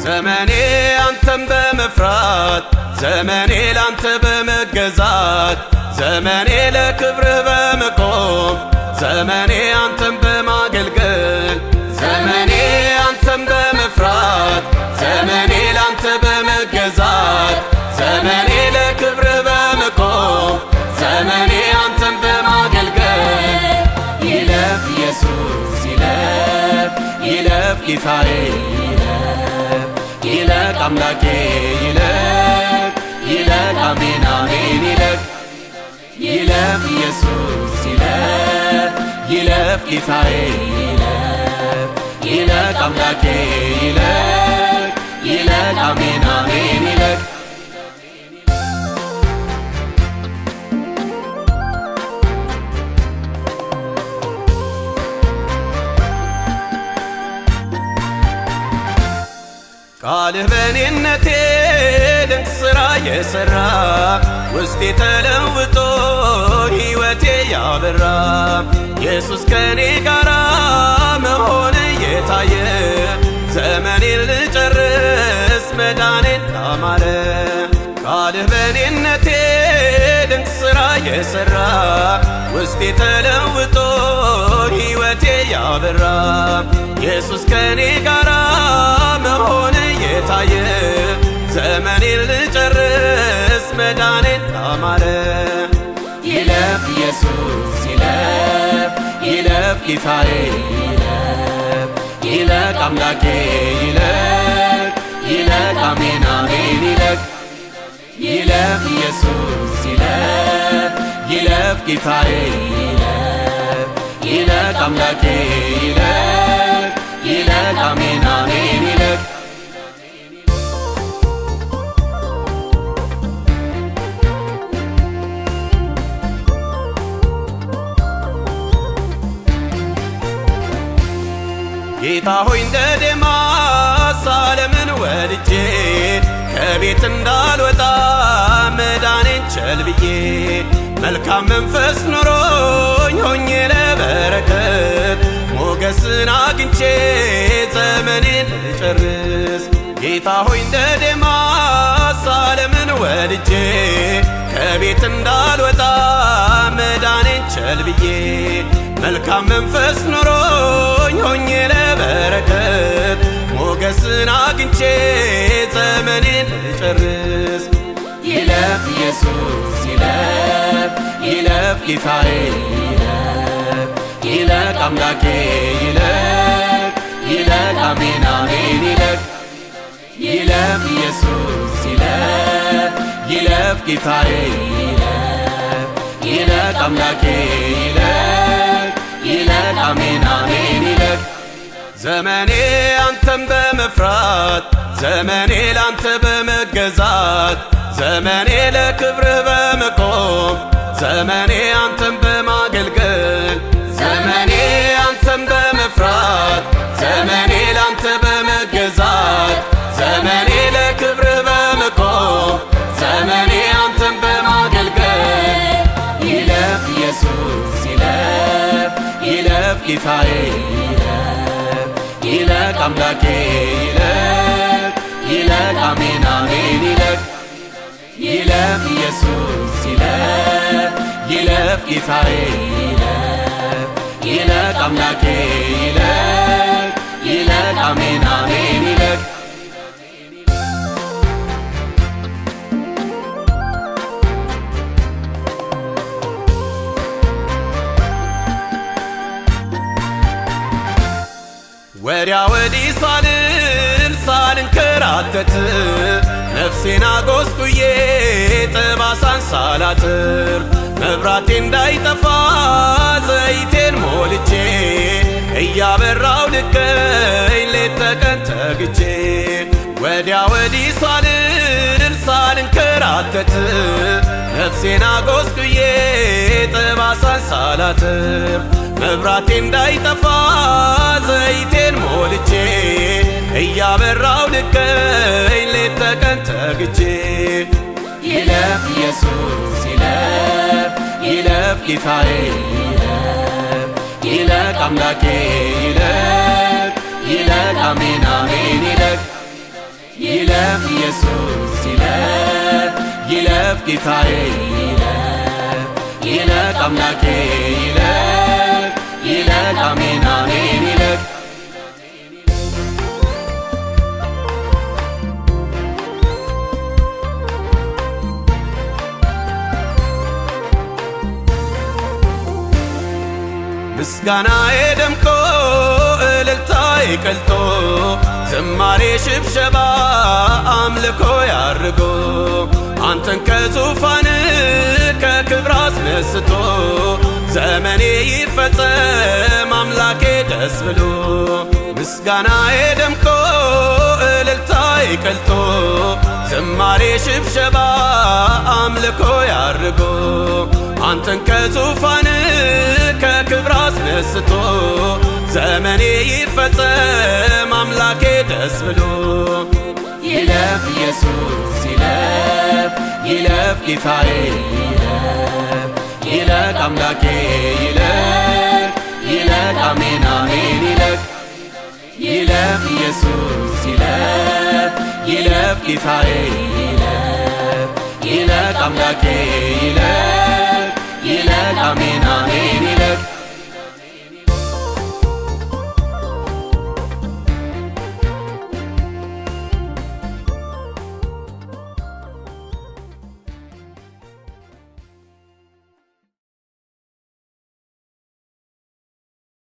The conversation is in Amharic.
ዘመኔ አንተን በመፍራት ዘመኔ ላንተ በመገዛት ዘመኔ ለክብርህ በመቆም ዘመኔ አንተን በማገልገል ዘመኔ አንተን በመፍራት ዘመኔ ላንተ በመገዛት ዘመኔ ለክብርህ በመቆም ዘመኔ አንተን በማገልገል ይለፍ ኢየሱስ ይለፍ ይለፍ ጌታዬ ይለፍ ይለቅ አምላኬ ይለቅ ይለቅ አሜን አሜን ይለቅ ይለፍ ኢየሱስ ይለፍ ይለፍ ጌታዬ ይለፍ ይለቅ አምላኬ ይለቅ ይለቅ አሜን አሜን ይለቅ ቃልህ በኔነቴ ድንቅ ሥራ የሠራ ውስጤ ተለውጦ ሕይወቴ ያበራ ኢየሱስ ከኔ ጋራ መሆን የታየ ዘመኔን ልጨርስ መዳኔን ታማረ ቃልህ በኔነቴ ድንቅ ሥራ የሠራ ውስጤ ተለውጦ ሕይወቴ ያበራ ኢየሱስ ከኔ ጋራ መሆን የታየ ዘመኔን ልጨርስ መዳኔን ታማረ ይለፍ ኢየሱስ ይለፍ ይለፍ ጌታዬ ይለፍ ይለቅ አምላኬ ይለቅ ይለቅ አሜን አሜን ይለቅ ይለፍ ኢየሱስ ይለፍ ይለፍ ጌታዬ ይለፍ ይለቅ አምላኬ ይለቅ ይለቅ አሜን አሜን ይለቅ ጌታ ሆይ እንደ ዴማስ ዓለምን ወድጄ ከቤት እንዳልወጣ መዳኔን ቸል ብዬ መልካም መንፈስ ኖሮኝ ሆኜ ለበረከት ሞገስን አግኝቼ ዘመኔን ልጨርስ ጌታ ሆይ እንደ ዴማስ ዓለምን ወድጄ ከቤት እንዳልወጣ መዳኔን ቸል ብዬ መልካም መንፈስ ኖሮኝ ሆኜ ለበረከት ሞገስን አግኝቼ ዘመኔን ልጨርስ ይለፍ ኢየሱስ ይለፍ ይለፍ ጌታዬ ይለፍ ይለቅ አምላኬ ይለቅ ይለቅ አሜን አሜን ይለቅ ይለፍ ኢየሱስ ይለፍ ይለፍ ጌታዬ ይለፍ ይለቅ አምላኬ ይለቅ ይለቅ አሜን አሜን ይለቅ ዘመኔ አንተን በመፍራት ዘመኔ ላንተ በመገዛት ዘመኔ ለክብርህ በመቆም ዘመኔ አንተን በማገልገል ዘመኔ አንተን በመፍራት ዘመኔ ላንተ በመገዛት ዘመኔ ለክብርህ በመቆም ዘመኔ አንተን በማገልገል ይለፍ ኢየሱስ ይለፍ ይለፍ ጌታዬ ይለፍ ይለቅ አምላኬ ይለቅ ይለቅ አሜን አሜን ይለቅ ይለፍ ኢየሱስ ይለፍ ይለፍ ጌታዬ ይለፍ ይለቅ አምላኬ ይለቅ ይለቅ አሜን አሜን ይለቅ ወዲያ ወዲህ ሳልል ሳልንከራተት ነፍሴን አጎስቁዬ ጠባሳን ሳላትርፍ መብራቴ እንዳይጠፋ ዘይቴን ሞልቼ እያበራው ልቀኝ ሌት ተቀን ተግቼ ወዲያ ወዲህ ሳልል ሳልንከራተት ነፍሴን አጎስቁዬ ጠባሳን ሳላትርፍ መብራቴ እንዳይጠፋ ዘይቴን ሞልቼ እያበራው ልቀኝ ሌት ተቀን ተግቼ ይለፍ ኢየሱስ ይለፍ ይለፍ ጌታዬ ይለፍ ይለቅ አምላኬ ይለቅ ይለቅ አሜን አሜን ይለቅ ይለፍ ኢየሱስ ይለፍ ይለፍ ጌታዬ ይለፍ ይለቅ አምላኬ ይለቅ ይለቅ አሜን አሜን ይለቅ ምስጋናዬ ደምቆ እልልታዬ ቀልጦ ዝማሬ ሽብሸባ አምልኮ ያርጎ አንተን ከዙፋን ከክብር አስነስቶ ዘመኔ ይፈጸም አምላኬ ደስ ብሎ ምስጋናዬ ደምቆ እልልታዬ ቀልጦ ዝማሬ ሽብሸባ አምልኮ ያርጎ አንተን ከዙፋን ከክብር አስነስቶ ዘመኔ ይፈጸም አምላኬ ደስ ብሎ ይለፍ ኢየሱስ ይለፍ ይለፍ ጌታዬ ይለፍ ይለቅ አምላኬ ይለቅ ይለቅ አሜን አሜን ይለቅ ይለፍ ኢየሱስ ይለፍ ይለፍ ጌታዬ ይለፍ ይለቅ አምላኬ ይለቅ ይለቅ አሜን አሜን